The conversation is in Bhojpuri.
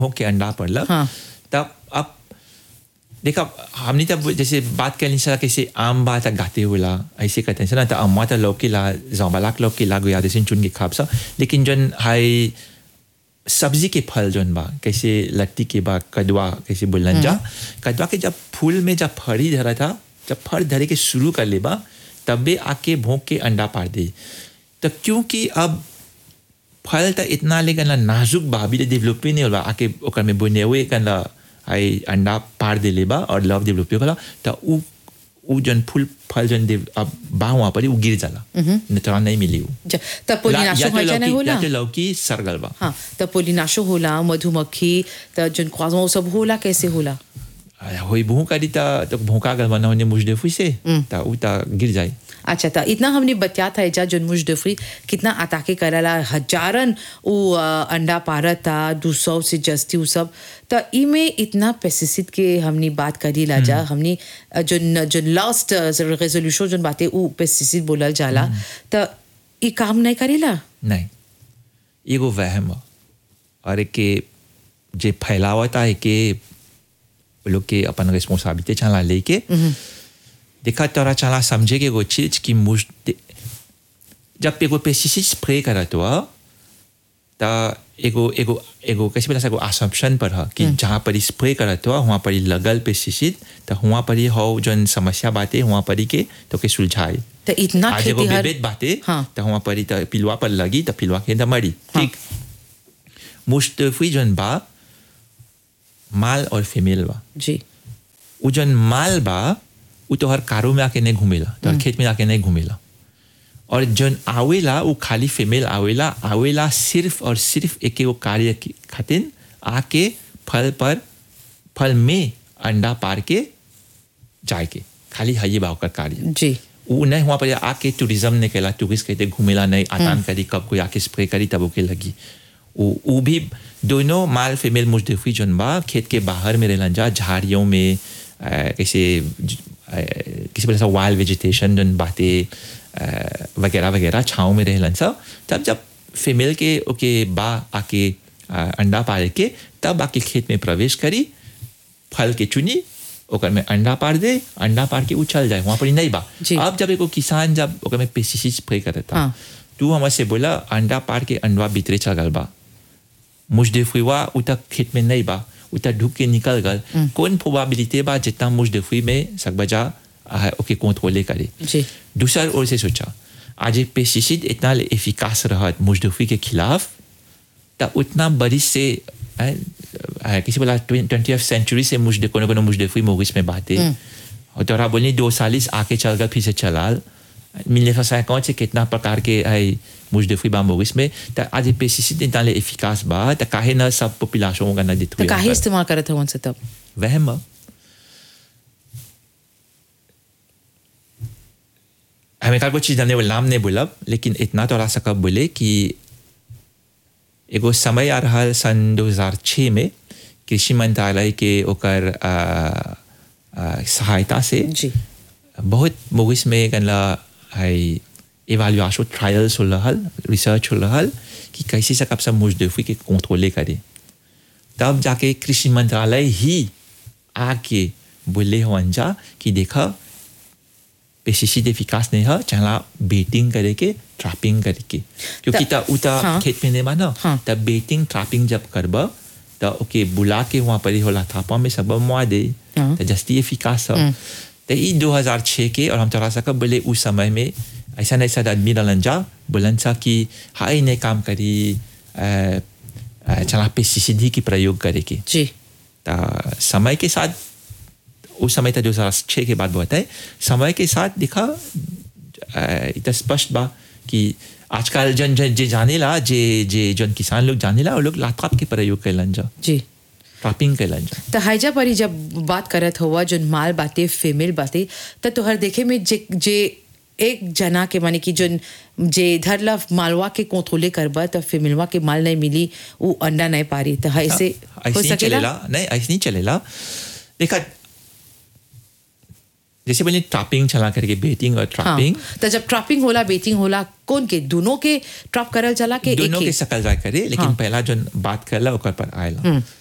होके अंडा पड़ल हाँ। तब अब देखा हमने तब जैसे बात कर सला कैसे आम बात गाते होला ऐसे कहते हैं ना तो अम्मा तो लौकी ला जौबालाक लौकी ला गुया जैसे चुन के खाब सा लेकिन जन हाई सब्जी के फल जौन बा कैसे लट्टी के बा कदवा कैसे बोलन जा कदवा के जब फूल में जब फड़ी धरा था जब फड़ धरे के शुरू कर ले बा तबे आके भोंक के अंडा पार दे तो क्योंकि अब फल तो इतना ले गना नाजुक बा अभी डेवलप नहीं होला आके ओकर में बुने हुए गना आई अंडा पार दे ले बा और लव डेवलप होला तो उ उ जन फूल फल जन दे अब बा वहाँ पर उ गिर जाला न तो नहीं मिली उ ज- त पोलिनाशो या तो होइजा नहीं लौकी होला या तो लौकी सरगल बा हाँ त पोलिनाशो होला मधुमक्खी त जन ख्वाजों सब होला कैसे होला होई भूख करी ता तो भूखा गल बना होने मुझ फुई से ता उ ता गिर जाए अच्छा त इतना हमने बतिया था एजा जन मुजदफरी कितना अताके करला हजारन उ अ, अंडा पारत था दो सौ से जस्ती उ सब त ई में इतना पेस्टिसाइड के हमने बात करी ला जा हमने अ, जन जन लास्ट रेजोल्यूशन जन बातें उ पेस्टिसाइड बोलल जाला त ई काम नहीं करेला नहीं एगो वहम बा और एक के जे फैलावता है के वो लोग के अपन रिस्पॉन्सिबिलिटी चला लेके देखा तोरा चला समझे के एगो चीज की मुझ जब एगो पेस्टिसाइड स्प्रे करत हुआ ता एगो एगो एगो कैसे बोला एगो असम्पशन पर है कि जहाँ पर स्प्रे करत हुआ वहाँ पर लगल पेस्टिसाइड तो वहाँ पर ही हो जन समस्या बातें वहाँ पर ही के तो के सुलझाए त इतना आज एगो खेती हर बेबेत बाते हाँ। तो वहाँ पर ही तो पिलवा पर लगी तो पिलवा के अंदर मरी ठीक मुस्तफी जन बा माल और फीमेल बा जी उ जन माल बा उ तो हर कारो में आके नहीं घूमेला तो हर खेत में आके नहीं घूमेला और जन आवेला वो खाली फीमेल आवेला आवेला सिर्फ और सिर्फ एक वो कार्य की खातिर आके फल पर फल में अंडा पार के जाए के खाली है ये बा ओकर कार्य जी वो नहीं हुआ पर आके टूरिज्म ने कहला टूरिस्ट कहते घूमेला नहीं आतान करी कब कोई आके स्प्रे करी तब ओके लगी वो वो भी दोनों माल फीमेल मुजदफी जन बा खेत के बाहर में रहलन जा झाड़ियों में अ, कैसे ज- अ, किसी तरह से वाइल्ड वेजिटेशन जन बातें अ, वगैरह वगैरह छाँव में रहलन सब तब जब फीमेल के ओके बा आके अ, अंडा पार के तब आके खेत में प्रवेश करी फल के चुनी ओकर में अंडा पार दे अंडा पार के उछल जाए वहाँ पर ही नहीं बा जी। अब जब एगो किसान जब ओकर में पेस्टिसाइड स्प्रे करता हाँ। तू हमसे से बोला अंडा पार के अंडवा भीतरे चल गल बा मुजदफी वा उतक खेत में नहीं बा उतक ढुक के निकल गल कौन प्रोबेबिलिटी बा जितना मुजदफी में सकबजा आ, ओके कंट्रोले करे जी दूसरा ओर से सोचा आज ये पेस्टिसाइड इतना एफिकास रहत मुजदफी के खिलाफ तब उतना बरिश से अ, अ, किसी बोला ट्वेंटी सेंचुरी से मुझे कोनो कोनो मुजदफी मोगिस में बातें और तोरा बोली दो सालिस आके चल गए फिर से चलाल मिलने फंसा कौन से कितना प्रकार के आई मुजदफी बा मोगिस में तो आज ये पेस्टिसाइड इतना एफिकास बा तो काहे ना सब पॉपुलेशन होगा ना त काहे इस्तेमाल करत हवन से तब वहम बा हमें का कुछ चीज हमने वो नाम नहीं बोला लेकिन इतना तो रहा सकब बोले कि एगो समय आ रहा सन 2006 में कृषि मंत्रालय के ओकर आ, आ, सहायता से जी बहुत मूवीज में गनला हाई इवाल्युएशन ट्रायल्स हो रहल रिसर्च हो रहल कि कैसे से कब सब मुजदफी के कंट्रोले करे तब जाके कृषि मंत्रालय ही आके बोले हो अंजा कि देखा पेस्टिसाइड एफिकास नहीं है चला बेटिंग करे के ट्रैपिंग करे के क्योंकि त- ता उता हाँ। खेत में नहीं बा ना हाँ। तब बेटिंग ट्रैपिंग जब करब तो ओके बुला के वहाँ पर ही होला थापा में सब मुआ दे हाँ। तो जस्ती एफिकास है तो ये 2006 के और हम थोड़ा सा कब बोले उस समय में ऐसा नहीं ऐसा आदमी डालन जा बोलन सा कि हाई ने काम करी अ, अ, चला पेस्टिसाइड ही की प्रयोग करे के जी ता समय के साथ उस समय था दो हजार छः के बाद बहुत है समय के साथ दिखा अ, इतना स्पष्ट बा कि आजकल जन जन जे जाने ला जे जे जन किसान लोग जाने ला वो लोग लाथाप के प्रयोग कैलन जा जी ट्रैपिंग कैलन जा त हाइजा परी जब बात करत हुआ जो माल बाते फीमेल बाते त तोहर देखे में जे जे एक जना के माने कि जोन जे धरला मालवा के कोथोले करबा त फीमेलवा के माल नहीं मिली उ अंडा नहीं पारी त ऐसे ऐसे हो नहीं सकेला चलेला नहीं ऐसे नहीं चलेला देखा जैसे बोले ट्रैपिंग चला करके बेटिंग और हाँ ट्रैपिंग त जब ट्रैपिंग होला बेटिंग होला कौन के दोनों के ट्रैप करल चला के एक दोनों के के सकल जाए करे लेकिन हाँ। पहला जो बात करला ओकर पर आयला